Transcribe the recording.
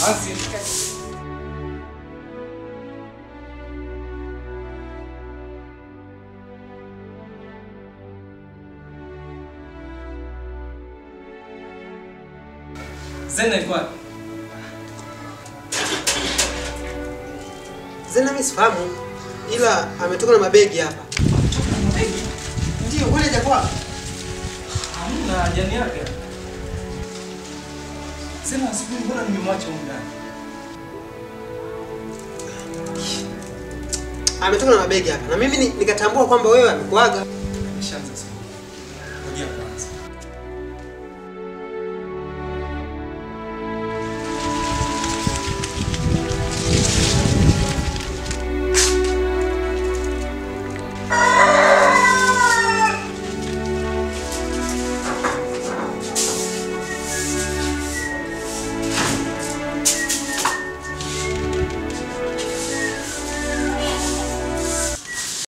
Basi. Zena iko wapi? Zena mimi sifahamu, ila ametoka na mabegi hapa. Ndio, kwani hajakuwa Hamna jani yake. Zena sijui mbona nimemwacha huko ndani. ametoka na mabegi hapa, na mimi ni- nikatambua kwamba wewe amekuaga. Nishaanza